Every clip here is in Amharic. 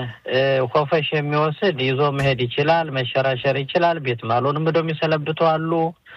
ኮፈሽ የሚወስድ ይዞ መሄድ ይችላል፣ መሸራሸር ይችላል። ቤት ማሎንም ሄደው የሚሰነብቱ አሉ።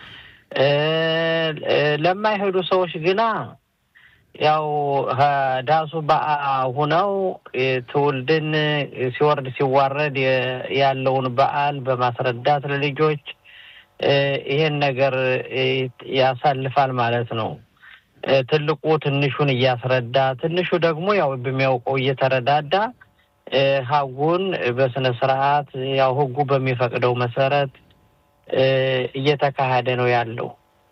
ለማይሄዱ ሰዎች ግና ያው ዳሱ በአ ሁነው ትውልድን ሲወርድ ሲዋረድ ያለውን በዓል በማስረዳት ለልጆች ይሄን ነገር ያሳልፋል ማለት ነው። ትልቁ ትንሹን እያስረዳ ትንሹ ደግሞ ያው በሚያውቀው እየተረዳዳ ሀጉን በስነ ስርዓት ያው ህጉ በሚፈቅደው መሰረት እየተካሄደ ነው ያለው።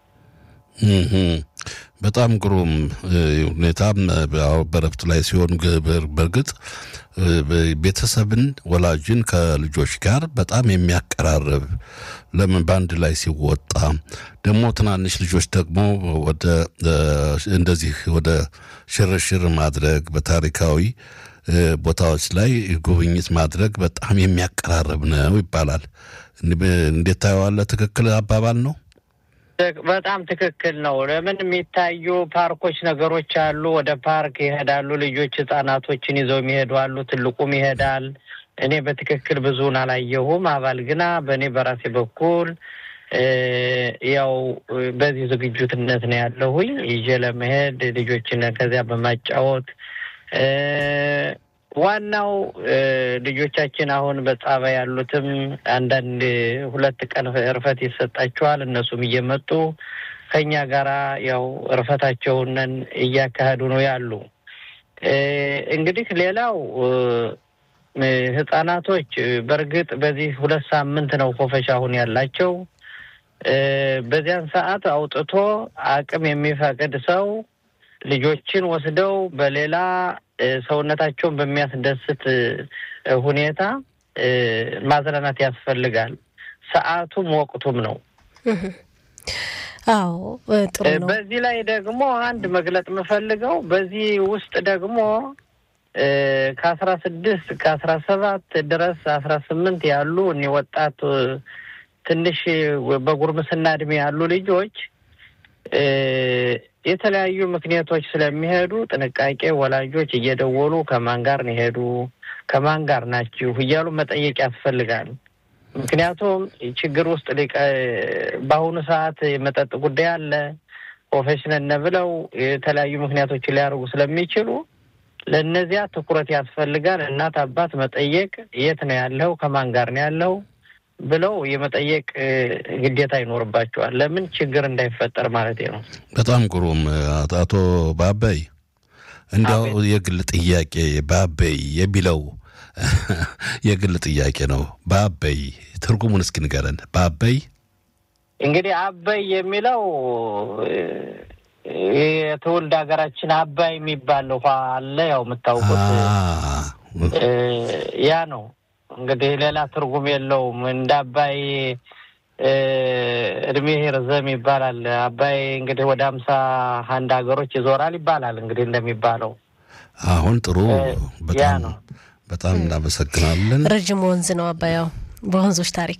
በጣም ግሩም ሁኔታም በረፍት ላይ ሲሆን በእርግጥ ቤተሰብን ወላጅን ከልጆች ጋር በጣም የሚያቀራርብ ለምን በአንድ ላይ ሲወጣ ደግሞ ትናንሽ ልጆች ደግሞ ወደ እንደዚህ ወደ ሽርሽር ማድረግ በታሪካዊ ቦታዎች ላይ ጉብኝት ማድረግ በጣም የሚያቀራርብ ነው ይባላል። እንዴት ታየዋለህ? ትክክል አባባል ነው። በጣም ትክክል ነው። ለምን የሚታዩ ፓርኮች ነገሮች አሉ። ወደ ፓርክ ይሄዳሉ ልጆች፣ ህጻናቶችን ይዘው የሚሄዱ አሉ። ትልቁም ይሄዳል። እኔ በትክክል ብዙውን አላየሁም። አባል ግና በእኔ በራሴ በኩል ያው በዚህ ዝግጁትነት ነው ያለሁኝ ይዤ ለመሄድ ልጆችን ከዚያ በማጫወት ዋናው ልጆቻችን አሁን በጣባ ያሉትም አንዳንድ ሁለት ቀን እርፈት ይሰጣቸዋል። እነሱም እየመጡ ከኛ ጋራ ያው እርፈታቸውንን እያካሄዱ ነው ያሉ። እንግዲህ ሌላው ህጻናቶች በእርግጥ በዚህ ሁለት ሳምንት ነው ኮፈሻ አሁን ያላቸው። በዚያን ሰዓት አውጥቶ አቅም የሚፈቅድ ሰው ልጆችን ወስደው በሌላ ሰውነታቸውን በሚያስደስት ሁኔታ ማዝናናት ያስፈልጋል። ሰዓቱም ወቅቱም ነው። አዎ ጥሩ ነው። በዚህ ላይ ደግሞ አንድ መግለጥ የምፈልገው በዚህ ውስጥ ደግሞ ከአስራ ስድስት ከአስራ ሰባት ድረስ አስራ ስምንት ያሉ እኔ ወጣት ትንሽ በጉርምስና እድሜ ያሉ ልጆች የተለያዩ ምክንያቶች ስለሚሄዱ ጥንቃቄ ወላጆች እየደወሉ ከማን ጋር ነው ሄዱ፣ ከማን ጋር ናችሁ እያሉ መጠየቅ ያስፈልጋል። ምክንያቱም ችግር ውስጥ በአሁኑ ሰዓት የመጠጥ ጉዳይ አለ። ፕሮፌሽነል ብለው የተለያዩ ምክንያቶች ሊያደርጉ ስለሚችሉ ለእነዚያ ትኩረት ያስፈልጋል። እናት አባት መጠየቅ፣ የት ነው ያለው፣ ከማን ጋር ነው ያለው ብለው የመጠየቅ ግዴታ ይኖርባቸዋል። ለምን ችግር እንዳይፈጠር ማለት ነው። በጣም ግሩም አቶ ባበይ፣ እንዲያው የግል ጥያቄ ባበይ የሚለው የግል ጥያቄ ነው። ባበይ ትርጉሙን እስኪ ንገረን። ባበይ እንግዲህ አበይ የሚለው የትውልድ ሀገራችን አባይ የሚባል ውሃ አለ። ያው የምታውቁት ያ ነው። እንግዲህ ሌላ ትርጉም የለውም። እንደ አባይ እድሜ ርዘም ይባላል። አባይ እንግዲህ ወደ አምሳ አንድ ሀገሮች ይዞራል ይባላል። እንግዲህ እንደሚባለው አሁን ጥሩ በጣም በጣም እናመሰግናለን። ረጅም ወንዝ ነው አባያው በወንዞች ታሪክ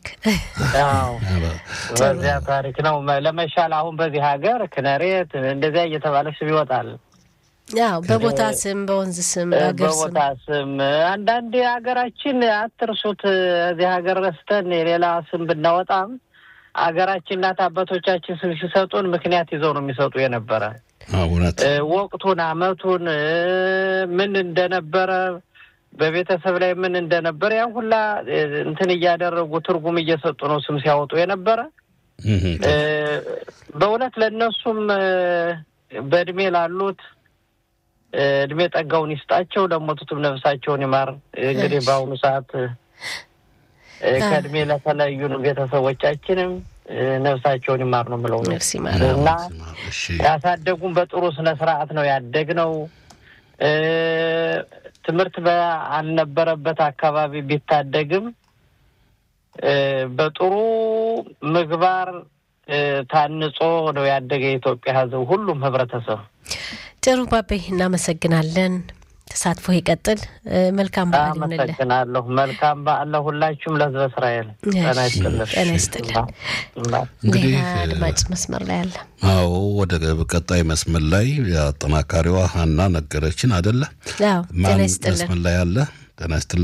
በዚያ ታሪክ ነው ለመሻል አሁን በዚህ ሀገር ክነሬት እንደዚያ እየተባለ ስም ይወጣል። ያው በቦታ ስም በወንዝ ስም በሀገር ስም በቦታ ስም አንዳንድ ሀገራችን አትርሱት። እዚህ ሀገር ረስተን የሌላ ስም ብናወጣም ሀገራችን እናት አባቶቻችን ስም ሲሰጡን ምክንያት ይዘው ነው የሚሰጡ የነበረ እውነት ወቅቱን፣ አመቱን ምን እንደነበረ በቤተሰብ ላይ ምን እንደነበረ ያን ሁላ እንትን እያደረጉ ትርጉም እየሰጡ ነው ስም ሲያወጡ የነበረ። በእውነት ለእነሱም በእድሜ ላሉት እድሜ ጠጋውን ይስጣቸው፣ ለሞቱትም ነፍሳቸውን ይማር። እንግዲህ በአሁኑ ሰዓት ከእድሜ ለተለዩን ቤተሰቦቻችንም ነፍሳቸውን ይማር ነው የምለው ነፍስ ይማር እና ያሳደጉን በጥሩ ስነ ስርዓት ነው ያደግነው። ትምህርት ባልነበረበት አካባቢ ቢታደግም በጥሩ ምግባር ታንጾ ነው ያደገ የኢትዮጵያ ሕዝብ ሁሉም ህብረተሰብ። ጥሩ ባቤ፣ እናመሰግናለን። ተሳትፎ ይቀጥል። መልካም በዓል ይሁንልህ። አመሰግናለሁ። መልካም በዓል ለሁላችሁም ለህዝበ እስራኤል። ጤና ይስጥልን። ጤና ይስጥልን። እንግዲህ ሌላ አድማጭ መስመር ላይ አለ። አዎ ወደ ቀጣይ መስመር ላይ አጠናካሪዋ ሀና ነገረችን አደለ? አዎ ጤና ማን ይስጥልን። መስመር ላይ አለ? ጤና ይስጥልን።